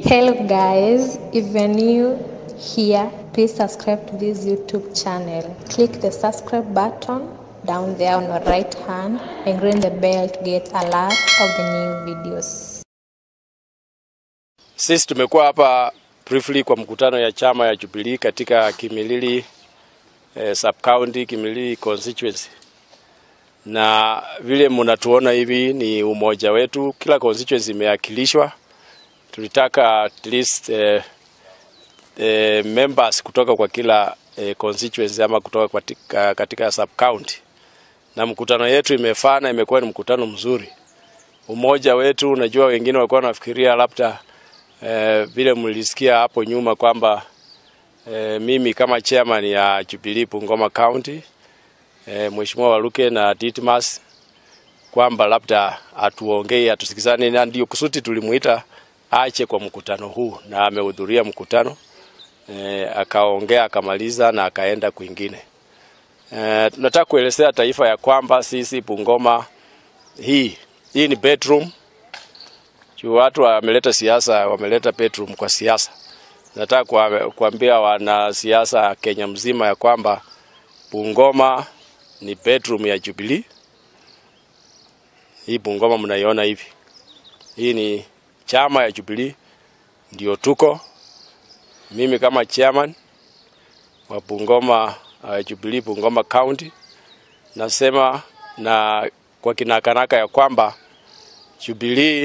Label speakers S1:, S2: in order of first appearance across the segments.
S1: Hello guys, if you're new here, please subscribe to this YouTube channel. Click the subscribe button down there on your right hand and ring the bell to get alert of the new videos.
S2: Sisi tumekuwa hapa briefly kwa mkutano ya chama ya Jubilee katika Kimilili eh, sub county Kimilili constituency, na vile mnatuona hivi ni umoja wetu, kila constituency imeakilishwa. Tulitaka at least eh, eh, members kutoka kwa kila eh, constituency ama kutoka katika, katika sub county, na mkutano yetu imefana, imekuwa ni mkutano mzuri. Umoja wetu, unajua wengine walikuwa wanafikiria labda eh, vile mlisikia hapo nyuma kwamba eh, mimi kama chairman ya Jubilee Bungoma County eh, Mheshimiwa Waluke na Ditmas kwamba labda atuongei atusikizane, na ndio kusudi tulimuita ache kwa mkutano huu, na amehudhuria mkutano eh, akaongea akamaliza na akaenda kwingine. Eh, tunataka kuelezea taifa ya kwamba sisi Bungoma hii hii ni bedroom juu watu wameleta siasa, wameleta bedroom kwa siasa. Nataka kuwa- kuambia wanasiasa Kenya mzima ya kwamba Bungoma ni bedroom ya Jubilee. Hii Bungoma mnaiona hivi, hii ni chama ya Jubilee, ndio tuko. Mimi kama chairman wa Bungoma uh, Jubilee Bungoma County nasema na kwa kinakanaka ya kwamba Jubilee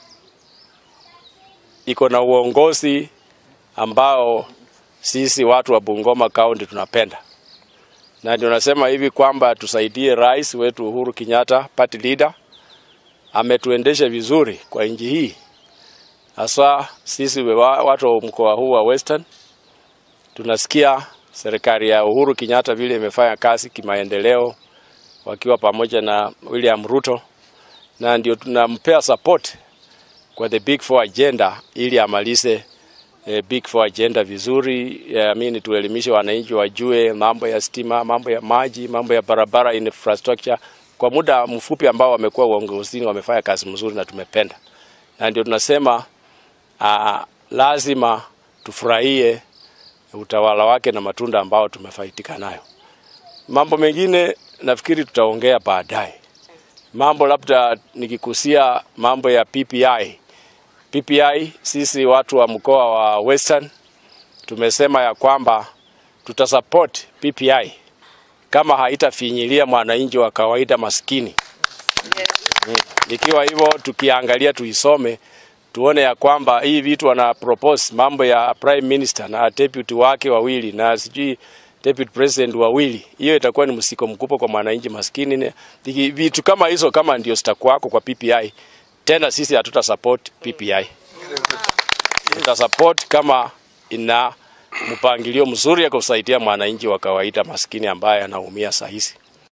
S2: iko na uongozi ambao sisi watu wa Bungoma County tunapenda, na ndio nasema hivi kwamba tusaidie rais wetu Uhuru Kenyatta, party leader, ametuendesha vizuri kwa nchi hii, hasa sisi wa- watu wa mkoa huu wa Western. Tunasikia serikali ya Uhuru Kenyatta vile imefanya kazi kimaendeleo, wakiwa pamoja na William Ruto, na ndio tunampea support kwa the big four agenda ili amalize eh, big four agenda vizuri. I mean, tuelimishe wananchi wajue mambo ya stima, mambo ya maji, mambo ya barabara infrastructure. Kwa muda mfupi ambao wamekuwa uongozini, wamefanya kazi mzuri na tumependa, na ndio tunasema uh, lazima tufurahie utawala wake na matunda ambao tumefaidika nayo. Mambo mengine nafikiri tutaongea baadaye mambo labda nikikusia mambo ya PPI. PPI sisi watu wa mkoa wa Western tumesema ya kwamba tutasupport PPI kama haitafinyilia mwananchi wa kawaida maskini. Mm. Ikiwa hivyo tukiangalia tuisome tuone ya kwamba hii vitu wana propose mambo ya prime minister na deputy wake wawili na sijui deputy president wawili, hiyo itakuwa ni msiko mkubwa kwa mwananchi maskini. Ne- viki- Vitu kama hizo kama ndio zitakuwako kwa PPI, tena sisi hatuta support PPI, tuta support kama ina mpangilio mzuri ya kusaidia mwananchi wa kawaida maskini ambaye anaumia saa hizi.